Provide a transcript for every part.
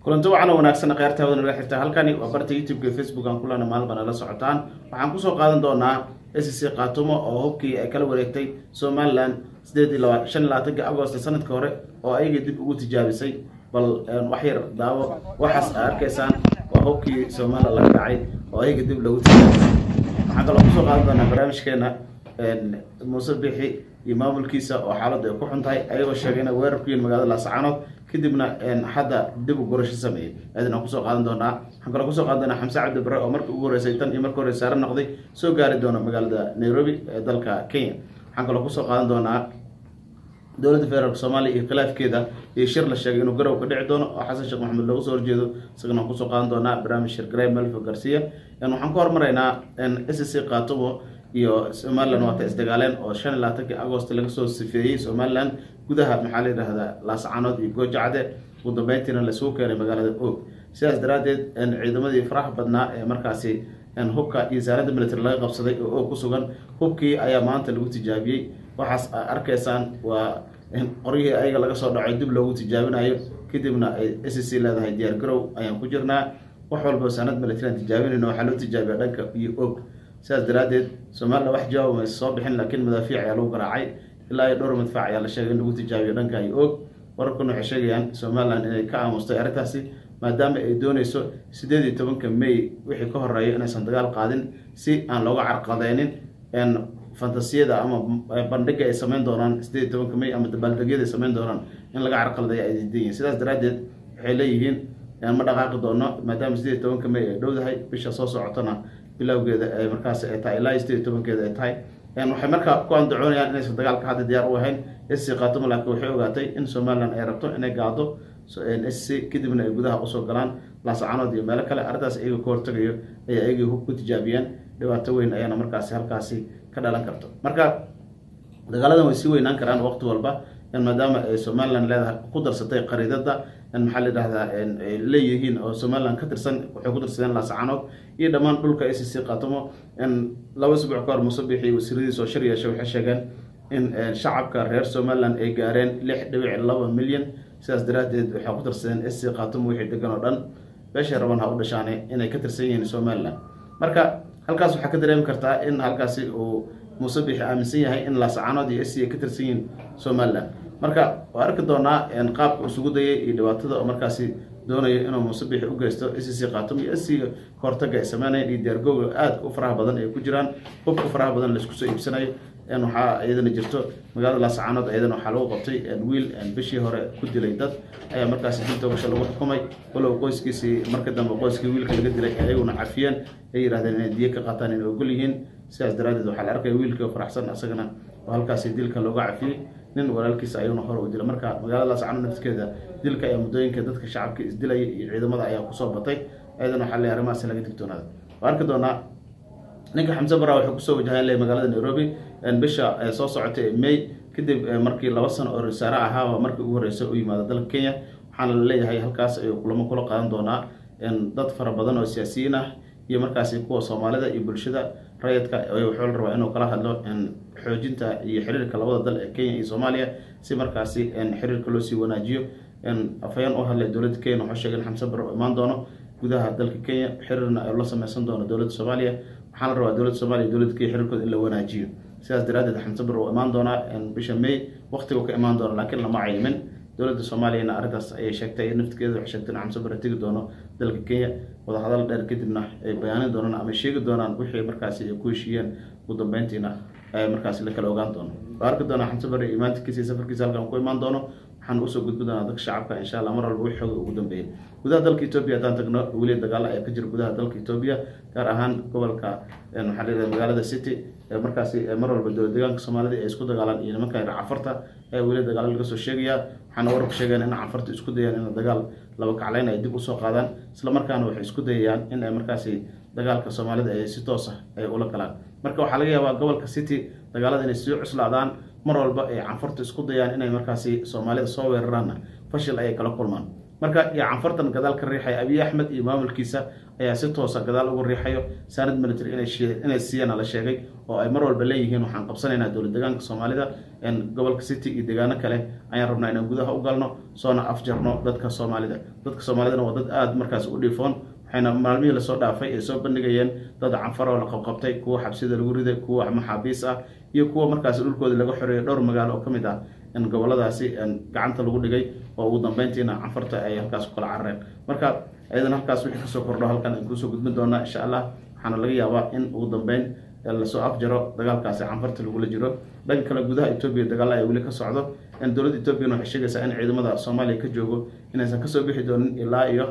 kulanto wacan oo wanaagsan kheyrtaawada naga xirta halkani waa barta youtube-ka facebook aan kulana maalban ala socotaan waxaan kusoo qaadan doonaa s c kaatumo oo hubkii ay kala wareegtay somalilan sideed iyo laba shan iyo labaatanki agost sanadka hore oo ayaga dib ugu tijaabisay bal waxyar daawo waxaas a arkaysaan waa hubkii somalilan laga dhacay oo ayaga dib lagu tijaabisay waxaan kaloo kusoo qaadan doonaa barnaamijkeena muuse bixi iyo maamulkiisa oo xaaladdu ay ku xun tahay ayagoo sheegay inay weerar ku yihin magaalada laascaanood kadibna hadda dib u gurasho sameeyey aadin aan kusoo qaadan doonaa waxaan kaloo kusoo qaadan doonaa xamse cabdi bare oo markii ugu horeysay tan iyo markii hore saare noqday soo gaari doona magaalada nairobi ee dalka kenya waxaan kaloo kusoo qaadan doonaa dowladda federaalk soomaaliya iyo khilaafkeeda iyo shir la sheegay inuu garow ka dhici doono oo xasan sheekh maxamed loogu soo horjeedo isagana waan kusoo qaadan doonaa barnaamij shirgaray melfo garcia waxaan ku hormaraynaa s c kaatumo iyo somalilan waata isdagaaleen oo shan iyo labaatankii agost laga soo sifeeyey somalilan gudaha maxaa la yidhahdaa laascaanood iyo goojacde ugu dambeyntiina laisugu keenay magaalada og sidaas daraadeed ciidamadii faraha badnaa ee markaasi hubka iyo saanada military laga qabsaday oo og ku sugan hubkii ayaa maanta lagu tijaabiyey waxaas a arkaysaan waa qoryihii ayaga laga soo dhaco dib loogu tijaabinayo kadibna ay s c leedahay diyaar garow ayaan ku jirnaa wax walba saanad military aan tijaabinayno waxaa loo tijaabiya dhanka iyo og sidaas daraadeed somalilan wax jawaab maysa soo bixin laakiin madaafiic ayaa lagu garaacay ilaa iyo dhowr madfaac ayaa la sheegay in lagu tijaabiyo dhanka iyo og wararkuna waxay sheegayaan somalilan inay ka aamustay arrintaasi maadaama ay dooneyso sideed iyo tobanka may wixii ka horeeya inaysan dagaal qaadin si aan looga carqadeynin fantasiyada ama bandhiga ay sameyn doonaan sideed iyo tobanka may ama dabaaldegyada ay sameyn doonaan in laga carqaladeeya ay diidan yihin sidaas daraadeed waxay leeyihiin ma dhaqaaqi doono maadaama sideed iyo tobanka may ay dhowdahay bisha soo socotona bilowgeeda ay markaas ay tahay ilaa sideed iyo tobankeeda ay tahay waxay markaa ku andacoonayaan inaysan dagaalka hadda diyaar u ahayn s c kaatumo laakiin waxay ogaatay in somalilan ay rabto inay gaado s c kadibna ay gudaha usoo galaan laascaanood iyo meelo kale arrintaas iyaga ka hortagayo ayay ayagii hub ku tijaabiyeen dhibaato weyn ayaana markaasi halkaasi ka dhalan karto marka dagaaladan way sii weynaan karaan waqti walba maadaama ay somalilan leedahay ku darsatay qariidada maxaa la yidhahdaa ay leeyihiin oo somalilan ka tirsan waxay ku darsadeen laascaanood iyo dhammaan dhulka s c kaatumo laba isbuuc ka hor musabixi wasiiradiis oo shir yeeshay waxay sheegeen in shacabka reer somalilan ay gaareen lix dhibic laba milyan sidaas daraadeed waxay ku darsadeen s c kaatumo wixii degan oo dhan beeshay raban ha u dhashaane inay ka tirsan yihiin somalilan marka halkaas waxaa ka dareemi kartaa in halkaasi uu musabixi aaminsan yahay in laascaanood iyo s c ay ka tirsan yihiin somalilan marka waa arki doonaa qaabka isugu dayay iyo dhibaatada oo markaasi doonayo inuu musabixi u geysto s c kaatum iyo s c kahortaga ay sameynayan iyo diyaargooga aada u faraha badan ay ku jiraan hubka faraha badan laisku soo iibsanayo waxaa iyadana jirto magaalada laascaanood iyadana waxaa lagu qabtay wiil bishii hore ku dilay dad ayaa markaasi dil togasho lagu xukumay walow qoyskiisii marka dambe qoyskii wiilka laga dilay ayaguna cafiyeen ay yidhahdeen inay diyo ka qaataan inay ogol yihiin sidaas daraadeed waxaa la arkaya wiilkii faraxsan asagana oo halkaasi dilka looga cafiyey nin walaalkiisa ayuuna hore u dila marka magaalada laascaanood nafskeeda dilka ayaa muddooyinka dadka shacabka isdilaya iyo ciidamada ayaa kusoo batay ayadana waxaa le arrimahaasi laga digtoonaada waa arki doonaa ninka xamse bara wuxuu kusoo wajahan ley magaalada nairobi bisha soo socotay may kadib markii laba sano oo rasaare ahaaba markii ugu horeysa u yimaada dalka kenya waxaana la leeyahay halkaas ayuu kulamo kula qaadan doonaa dad fara badan oo siyaasiyiin ah iyo markaasi kuwa soomaalida iyo bulshada rayidka wuxuu la rabaa inuu kala hadlo xoojinta iyo xiriirka labada dal ee kenya iyo soomaaliya si markaasi xiriirka loo sii wanaajiyo afhayeen u hadlay dowladda kenya wuxuu sheegay in xamse bare u imaan doono gudaha dalka kenya xiriirna la sameysan doono dowladda soomaaliya waxaa la rabaa dowladda soomaliya dowladda kenya xiriirkooda in la wanaajiyo sidaas daraadeed xamse bare uu imaan doonaa bisha may waqtigu ka imaan doono laakiin lama cayimin dowladda soomaaliyana arrintaas ayay sheegtay naftigeeda waxay sheegtay in xamse bare tegi doono dalka kenya wadahadal dheer kadibna ay bayaanin doonaan ama sheegi doonaan wixii markaasi ay ku heshiiyeen ugu dambeyntiina ay markaasi la kala ogaan doono waa arki doonaa xamse bare imaantikiisa iyo safarkiisa halkan ku imaan doono waxaan usoo gudbi doonaa dadka shacabka insha allah mar walba wixii xooga ugu dambeeyay gudaha dalka etoobiya haddaan tagno weli dagaalo ayaa ka jira gudaha dalka etoobiya gaar ahaan gobolka maxaa layidhahda magaalada city markaasi mar walba dowlad deegaanka soomaalida ay isku dagaalaan iyo nimanka yar cafarta ayaa weli dagaalo laga soo sheegaya waxaana wararku sheegeen in cafarta isku dayaan in dagaal laba kacleyn ay dib usoo qaadaan isla markaana waxay isku dayayaan in ay markaasi dagaalka soomaalida ay si toos ah ay ula galaan marka waxaa laga yaabaa gobolka city dagaalada inay sii cuslaadaan mar walba ay canfartu isku dayaan inay markaasi soomaalida soo weeraraanna fashil ayay kala kulmaan marka iyo canfartan gadaal ka riixaya abiy axmed iyo maamulkiisa ayaa si toosa gadaal ugu riixayo saanad military inay siiyana la sheegay oo ay mar walba leeyihiin waxaan qabsanaynaa dowlad deegaanka soomaalida gobolka city iyo deegaano kale ayaan rabnaa inaan gudaha u galno soona afjarno dadka soomaalida dadka soomaalidana waa dad aada markaas u dhiifoon waxayna maalmihii lasoo dhaafay ay soo bandhigayeen dad canfar oo la qabqabtay kuwa xabsida lagu riday kuwa maxaabiis ah iyo kuwa markaas dhulkooda laga xoreeyay dhowr magaalo oo ka mid ah in goboladaasi gacanta lagu dhigay oo ugu dambeyntiina canfarta ay halkaas ku kala carareen marka ayadan halkaas wixii kasoo kordho halkan aan kusoo gudbin doonaa insha allah waxaana laga yaabaa in ugu dambeyn lasoo afjaro dagaalkaasi canfarta lagula jiro dhanka kale gudaha etoobiya dagaal ayaa weli ka socdo dowladda etoobiyana waxay sheegaysaa in ciidamada soomaaliya ka joogo inaysan kasoo bixi doonin ilaa iyo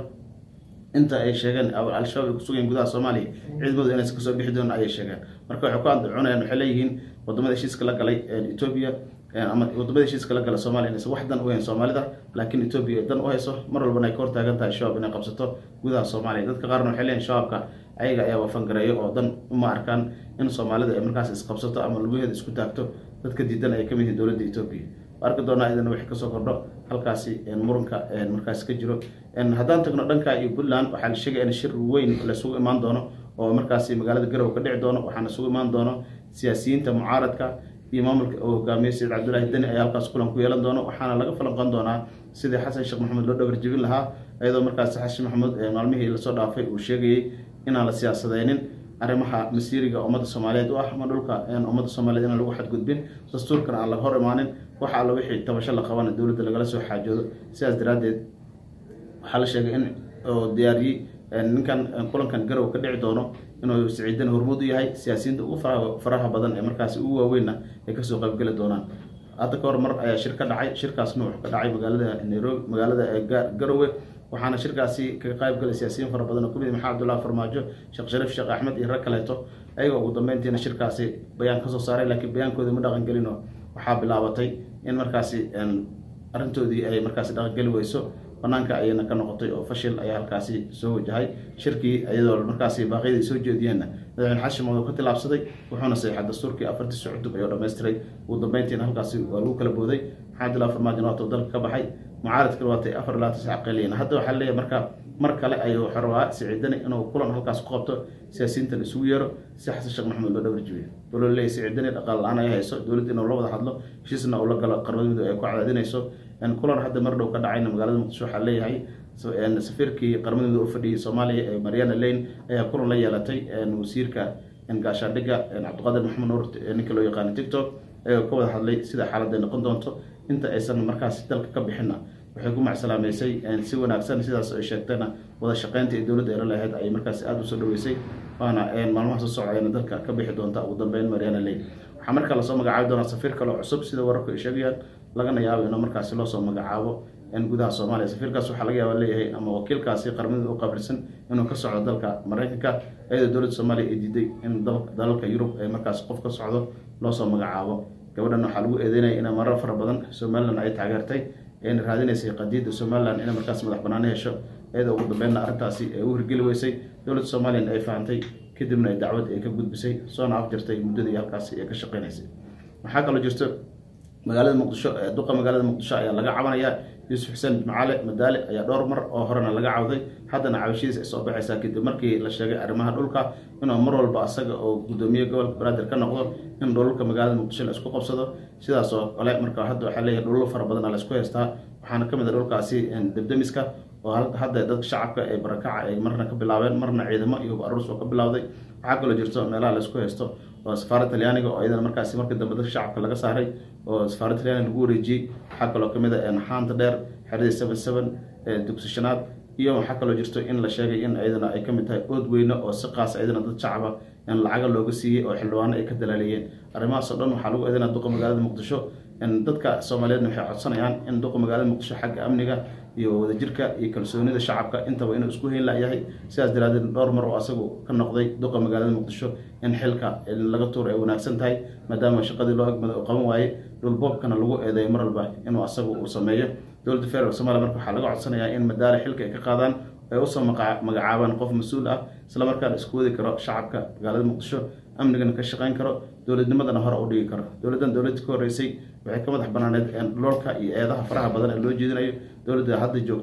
inta ay sheegeen al-shabaab ay kusugayen gudaha soomaaliya ciidamadu inaysan kasoo bixi doonin ayay sheegeen marka waxay ku andacunayaan waxay leeyihiin wadamada heshiiska la galay etoobiya ama wadamada heshiiska la gala soomaliya inaysan wax dan u hayn soomaalida laakiin etoobiya ay dan u hayso mar walbana ay ka hortaagan tahay shabaab inay qabsato gudaha soomaaliya dadka qaarna waxay leeyihin shabaabka ayaga ayaa wafangareeyo oo dan uma arkaan in soomaalida ay markaas isqabsato ama lugaheeda isku taagto dadka diidan ay kamid yihiin dowladda etoobiya arki doonaa idana wixii kasoo kordho halkaasi muranka markaas ka jiro haddaan tagno dhanka iyo puntland waxaa la sheegaya in shir weyn laisugu imaan doono oo markaasi magaalada garowe ka dhici doono waxaana isugu imaan doono siyaasiyiinta mucaaradka iyo maamulka oo hogaamiye sayid cabdullaahi deni ayaa halkaas kulan ku yeelan doono waxaana laga falanqan doonaa sidii xasan sheekh maxamed loo dhabar jebin lahaa iyadoo markaasi xasan maxamuud maalmihii lasoo dhaafay uu sheegayey inaan la siyaasadeynin arrimaha masiiriga ummadda soomaaliyeed u ah ama dhulka ummadda soomaliyeed inaan lagu xadgudbin dastuurkana aan laga hor imaanin waxa alla wixii tabasho la qabana dowladda lagala soo xaajoodo sidaas daraaddeed waxaa la sheegay in oo diyaariyey ninkan kulankan garow ka dhici doono inuu siciidan hormuud u yahay siyaasiyiinta ugu faraha badan ee markaasi ugu waaweynna ay kasoo qaybgeli doonaan hadda ka hor mar ayaa shir ka dhacay shirkaasna wuxuu ka dhacay magaalada nairobi magaalada garowe waxaana shirkaasi kaga qayb galay siyaasiyiin fara badan oo kamid maxamed abdullahi farmaajo sheekh shariif sheekh axmed iyo rag kaleeto ayagoo ugu dambeyntiina shirkaasi bayaan kasoo saaray laakiin bayaankooda ma dhaqan gelino waxaa bilaabatay in markaasi arrintoodii ay markaasi dhaqangeli weyso banaanka ayayna ka noqotay oo fashil ayaa halkaasi soo wajahay shirkii iyadoo markaasi baaqyada ay soo jeediyeenna madaxweyne xasan sheekh ka tilaabsaday wuxuuna saxeexay dastuurkii afartiisa cutub ayuu dhammaystiray ugu dambeyntiina halkaasi waa lagu kala booday maxamed abdullahi farmaajo waatuu dalka ka baxay mucaaradkana waatay afar ilaa tis caqeliyan hadda waxaa leeyahay marka mar kale ayuu xorwaa siciidani inuu kulan halkaas ku qabto siyaasiyiintan isugu yeero si xasan sheekh maxamed loo dhabar jibiyo waloo leeyahy siciidani dhaqaal la-aan ay hayso dowladda inuu la wada hadlo heshiisna uu la galo qaramada midoobe ay ku cadaadinayso kulan hadda mar dhow ka dhacayna magaalada muqdisho waxaa leeyahay safiirkii qaramada midoobe u fadhiyay soomaaliya ee mariana lane ayaa kulan la yeelatay wasiirka gaashaandhigga cabdiqaadir maxamed nuur ninka loo yaqaano tiktok ayagoo ka wada hadlay sida xaaladday noqon doonto inta aysan markaasi dalka ka bixinna waxay ku macsalaameysay si wanaagsan sidaas ay sheegtayna wada shaqeynta ee dowladda eela lahayd ayay markaasi aada usoo dhaweysay waana maalmaha soo socdayna dalka ka bixi doonta ugu dambeyn mariana lane waxaa markaa lasoo magacaabi doonaa safiir kaleo cusub sida wararku ay sheegayaan lagana yaabo inuu markaasi loosoo magacaabo gudaha soomaaliya safiirkaas waxaa laga yaaba leeyahay ama wakiilkaasi qaramada u qabilsan inuu ka socdo dalka mareykanka iyadoo dowladda soomaaliya ay diiday in dalalka yurub ay markaasi qof ka socdo loosoo magacaabo gabadhan waxaa lagu eedeynaya in marar fara badan somalilan ay taageertay ayna raadinaysay qadiidda somalilan inay markaas madax banaano hesho iyadoo ugu dambeynna arrintaasi ay u hirgeli weysay dowladda somalilan ay fahamtay kadibna ay dacwad ay ka gudbisay soona afjirtay muddadii halkaasi ay ka shaqeynaysay waxaa kaloo jirto magaalada muqdisho duqa magaalada muqdisho ayaa laga cabanayaa yuusuf xuseen macale madaale ayaa dhowr mar oo horena laga cawday haddana cabashadiis ay soo baxaysaa kadib markii la sheegay arrimaha dhulka inuu mar walba asaga oo guddoomiye gobolka banaadir ka noqdo in dhulka magaalada muqdisho la isku qabsado sidaas oo kale marka hadda waxaa leeyahay dhullo fara badan la isku haystaa waxaana ka mid a dhulkaasi debdemiska oo hadda dadka shacabka ee barakaca ay marna ka bilaabeen marna ciidamo iyo aruus oo ka bilowday waxaa kaloo jirto meelaha la isku haysto oo safaaradda talyaaniga oo iyadana markaasi markii dambe dadka shacabka laga saaray oo safaaradda talyaaniga lagu wareejiyey waxaa kaloo kamid a xaanta dheer xeradii seven seven dugsishanaad iyo waxaa kaloo jirto in la sheegay in iyadana ay kamid tahay ood weyne oo si qaas iyadana dad shacaba in lacaga looga siiyey oo xildhibaano ay ka dalaaliyeen arrimahaasoo dhan waxaa lagu eedeynaa duqa magaalada muqdisho dadka soomaaliyeedna waxay codsanayaan in duqa magaalada muqdisho xagga amniga iyo wadajirka iyo kalsoonida shacabka intaba inuu isku hayn layahay sidaas daraadeed dhowr mar oo asagu ka noqday duqa magaalada muqdisho in xilka laga tuur ay wanaagsan tahay maadaama shaqadii loo egmada uu qaban waayey dhulboobkana lagu eedeeyo mar walba inuu asagu uu sameeyo dowladda federaalk somalia marka waxaa laga codsanayaa in madaale xilka ay ka qaadaan ay usoo magacaabaan qof mas-uul ah isla markaana isku wadi karo shacabka magaalada muqdisho amnigana ka shaqeyn karo dowladnimadana hore u dhigi karo dowladdan dowladda ka horreysay waxay ka madax banaaneed dhoolka iyo eedaha faraha badan ee loo jeedinayo dowladda hadda joogto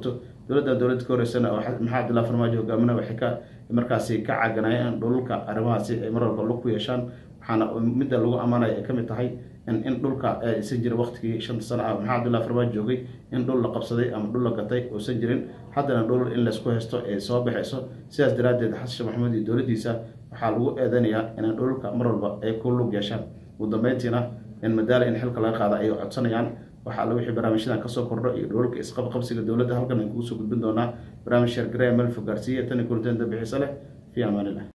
dowladda dowladda ka horeysana oo maxamed abdullahi farmaajo hogaaminaya waxay ka markaasi ka caaganayeen dhululka arrimahaasi ay mar walba lug ku yeeshaan waxaana midda lagu ammaanaya ay kamid tahay in dhulka aysan jirin waqtigii shanta sano ah maxamed abdullahi farmaajo joogay in dhul la qabsaday ama dhul la gatay uusan jirin haddana dhul in laysku haysto ee soo baxayso sidaas daraaddeed xasan sheekh maxamuud iyo dowladdiisa waxaa lagu eedanayaa inay dhululka mar walba ay ku lug yeeshaan ugu dambeyntiina in madaala in xilka laga qaada ay codsanayaan waxaa alla wixii barnaamijyadan kasoo kordho iyo dhululka isqabqabsiga dowladda halkan aan kugu soo gudbin doonaa barnaamij sheergareya melfo gaarsiiya tani kulanteen dambixiisa leh fi amaanilah